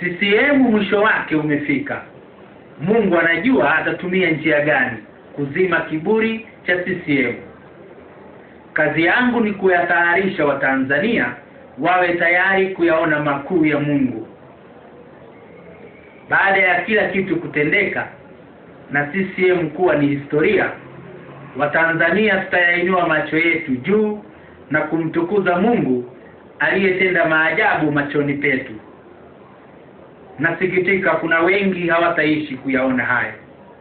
CCM mwisho wake umefika. Mungu anajua atatumia njia gani kuzima kiburi cha CCM. Kazi yangu ni kuyatayarisha Watanzania wawe tayari kuyaona makuu ya Mungu. Baada ya kila kitu kutendeka na CCM kuwa ni historia, Watanzania tutayainua macho yetu juu na kumtukuza Mungu aliyetenda maajabu machoni petu. Nasikitika kuna wengi hawataishi kuyaona hayo.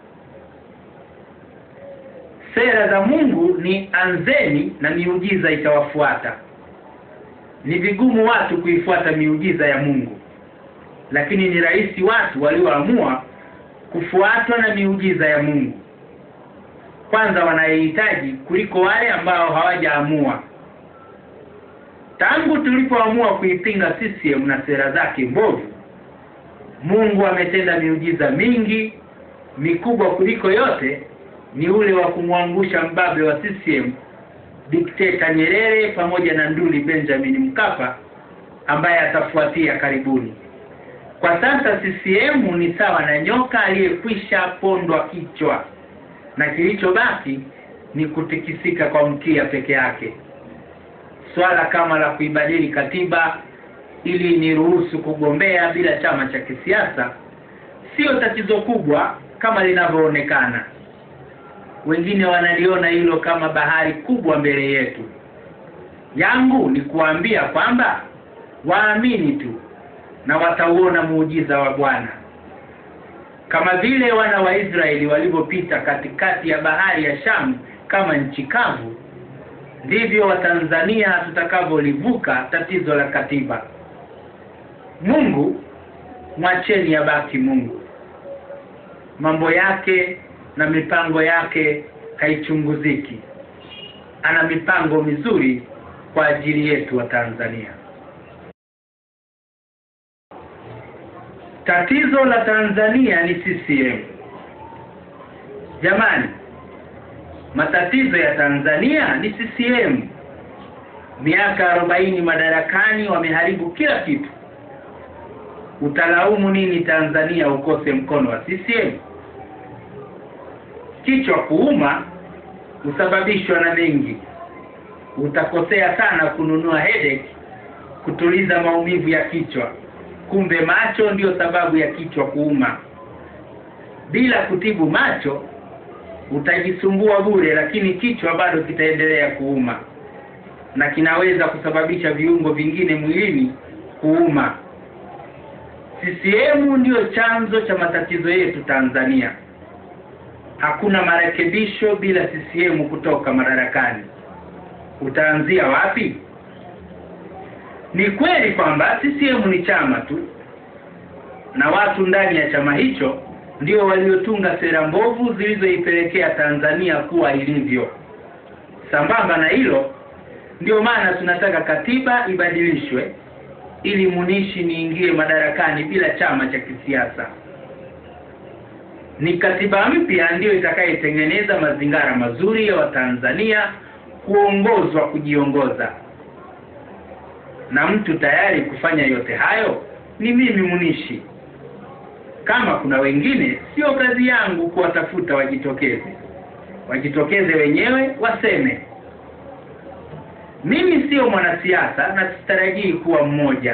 Sera za Mungu ni anzeni na miujiza itawafuata. Ni vigumu watu kuifuata miujiza ya Mungu, lakini ni rahisi watu walioamua kufuatwa na miujiza ya Mungu kwanza wanayehitaji kuliko wale ambao hawajaamua. Tangu tulipoamua kuipinga CCM na sera zake mbovu, Mungu ametenda miujiza mingi mikubwa kuliko yote ni ule wa kumwangusha mbabe wa CCM dikteta Nyerere pamoja na nduli Benjamin Mkapa ambaye atafuatia karibuni. Kwa sasa CCM ni sawa na nyoka aliyekwisha pondwa kichwa na kilichobaki ni kutikisika kwa mkia peke yake. Swala kama la kuibadili katiba ili niruhusu kugombea bila chama cha kisiasa sio tatizo kubwa kama linavyoonekana. Wengine wanaliona hilo kama bahari kubwa mbele yetu. Yangu ni kuambia kwamba waamini tu na watauona muujiza wa Bwana kama vile wana wa Israeli walivyopita katikati ya bahari ya Shamu kama nchi kavu, ndivyo Watanzania tutakavyolivuka tatizo la katiba. Mungu mwacheni abaki Mungu, mambo yake na mipango yake haichunguziki. Ana mipango mizuri kwa ajili yetu wa Tanzania. Tatizo la Tanzania ni CCM. Jamani, matatizo ya Tanzania ni CCM. Miaka arobaini madarakani wameharibu kila kitu. Utalaumu nini Tanzania ukose mkono wa CCM? Kichwa kuuma husababishwa na mengi. Utakosea sana kununua headache kutuliza maumivu ya kichwa kumbe macho ndiyo sababu ya kichwa kuuma. Bila kutibu macho utajisumbua bure, lakini kichwa bado kitaendelea kuuma na kinaweza kusababisha viungo vingine mwilini kuuma. CCM ndiyo chanzo cha matatizo yetu Tanzania. Hakuna marekebisho bila CCM kutoka madarakani. Utaanzia wapi? Ni kweli kwamba CCM ni chama tu na watu ndani ya chama hicho ndio waliotunga sera mbovu zilizoipelekea Tanzania kuwa ilivyo. Sambamba na hilo, ndio maana tunataka katiba ibadilishwe ili munishi niingie madarakani bila chama cha kisiasa. Ni katiba mpya ndiyo itakayetengeneza mazingira mazuri ya Watanzania kuongozwa kujiongoza na mtu tayari kufanya yote hayo ni mimi Munishi. Kama kuna wengine, sio kazi yangu kuwatafuta wajitokeze. Wajitokeze wenyewe waseme. Mimi sio mwanasiasa na sitarajii kuwa mmoja.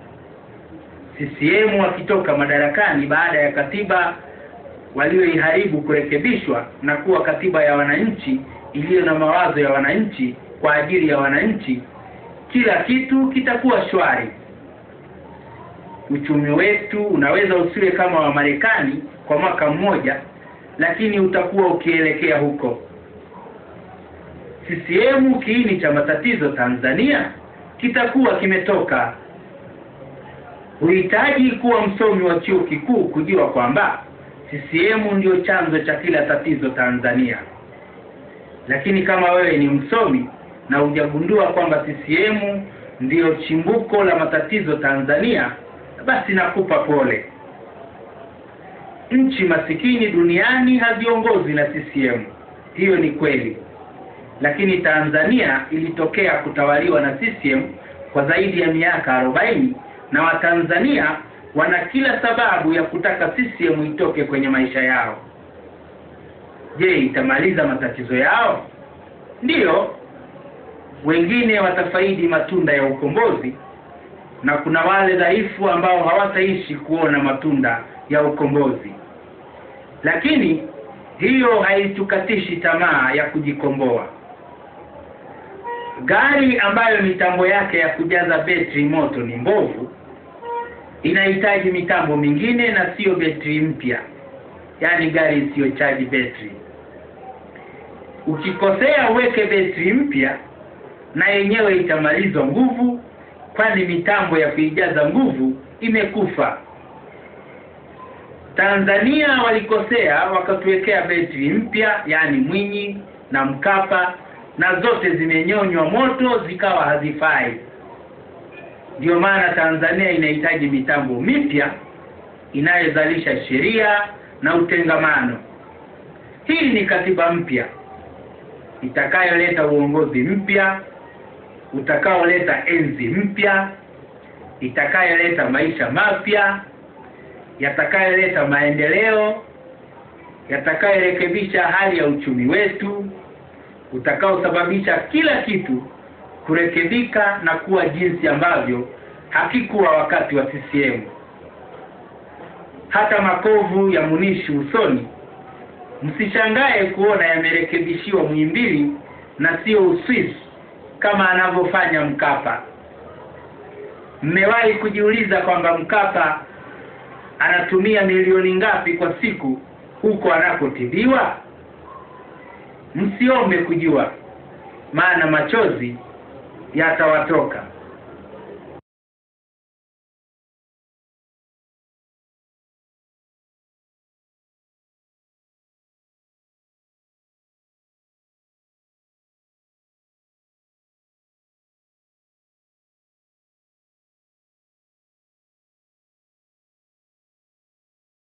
CCM wakitoka madarakani baada ya katiba walioiharibu kurekebishwa na kuwa katiba ya wananchi iliyo na mawazo ya wananchi kwa ajili ya wananchi kila kitu kitakuwa shwari. Uchumi wetu unaweza usiwe kama wa Marekani kwa mwaka mmoja, lakini utakuwa ukielekea huko. CCM kiini cha matatizo Tanzania kitakuwa kimetoka. Huhitaji kuwa msomi wa chuo kikuu kujua kwamba CCM ndio chanzo cha kila tatizo Tanzania. Lakini kama wewe ni msomi na hujagundua kwamba CCM ndiyo chimbuko la matatizo Tanzania, basi nakupa pole. Nchi masikini duniani haziongozwi na CCM, hiyo ni kweli, lakini Tanzania ilitokea kutawaliwa na CCM kwa zaidi ya miaka arobaini na Watanzania wana kila sababu ya kutaka CCM itoke kwenye maisha yao. Je, itamaliza matatizo yao? Ndiyo, wengine watafaidi matunda ya ukombozi na kuna wale dhaifu ambao hawataishi kuona matunda ya ukombozi. Lakini hiyo haitukatishi tamaa ya kujikomboa. Gari ambayo mitambo yake ya kujaza betri moto ni mbovu inahitaji mitambo mingine na siyo betri mpya, yaani gari isiyochaji betri. Ukikosea uweke betri mpya, na yenyewe itamalizwa nguvu, kwani mitambo ya kuijaza nguvu imekufa. Tanzania walikosea wakatuwekea betri mpya, yaani Mwinyi na Mkapa, na zote zimenyonywa moto zikawa hazifai. Ndiyo maana Tanzania inahitaji mitambo mipya inayozalisha sheria na utengamano. Hii ni katiba mpya itakayoleta uongozi mpya utakaoleta enzi mpya itakayoleta maisha mapya yatakayoleta maendeleo yatakayorekebisha hali ya uchumi wetu utakaosababisha kila kitu kurekebika na kuwa jinsi ambavyo hakikuwa wakati wa CCM. Hata makovu ya munishi usoni, msishangae kuona yamerekebishiwa Muhimbili na sio Uswisi kama anavyofanya Mkapa. Mmewahi kujiuliza kwamba Mkapa anatumia milioni ngapi kwa siku huko anakotibiwa? Msiombe kujua, maana machozi yatawatoka.